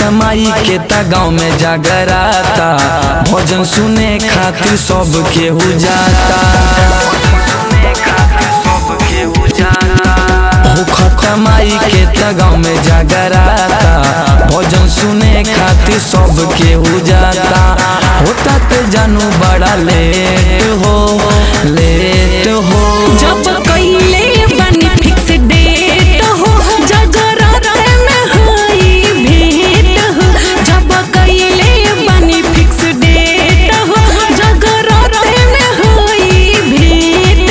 खतमाई के ता गाँव में जागराता भजन सुने खातिर सब केहू जाता हो खतमाई के ता गाँव में जागराता भजन सुने खातिर सब केहू जाता होता ते जानू बड़ा लेट हो लेट हो जब कइले बानी फिक्स डेट हो जगरात में होई भेंट हो जब कइले बानी फिक्स डेट हो जगरात में होई भेंट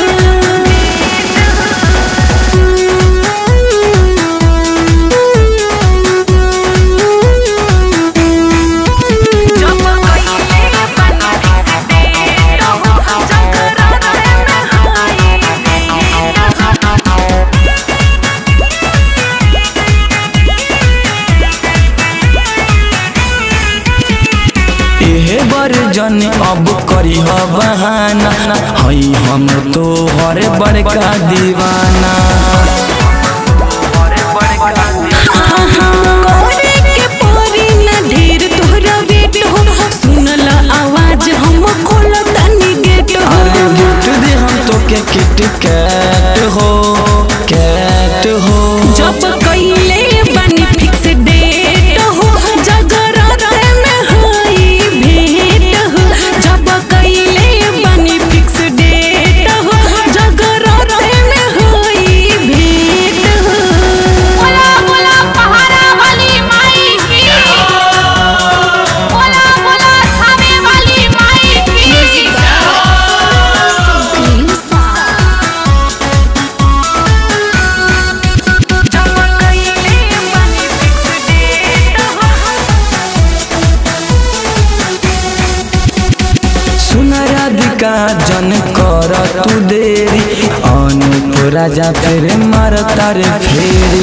हो जब कइले बानी फिक्स डेट हो जगरात में होई भेंट हो एहे बरजन अब करी ह बहाना हई हम तो हर बड़का दीवाना करे के परी ना ढेर तोहरा वेट हो सुनल आवाज हम खोल तनी गेट हो अरे गिफ्ट दे हम तो के किट कैट हो कैट हो जब कइले बानी फिक्स डेट हो जगरात में होई भेंट हो जब कइले बानी फिक्स डेट हो जगरात में होई भेंट हो बोला बोला पहाड़ा वाली माई की बोला बोला थामे वाली माई की जब कइले बानी फिक्स डेट हो सुन राधिका जन कर तू देरी अनुप राजा तेरे मार तारे फेरी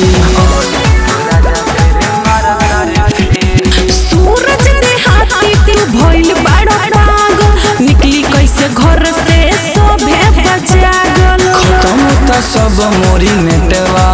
सूरज देहाती तू भइल बड़ा पागल निकली कैसे घर से सोभे बजागल खत्म त सब मोरी नेटवा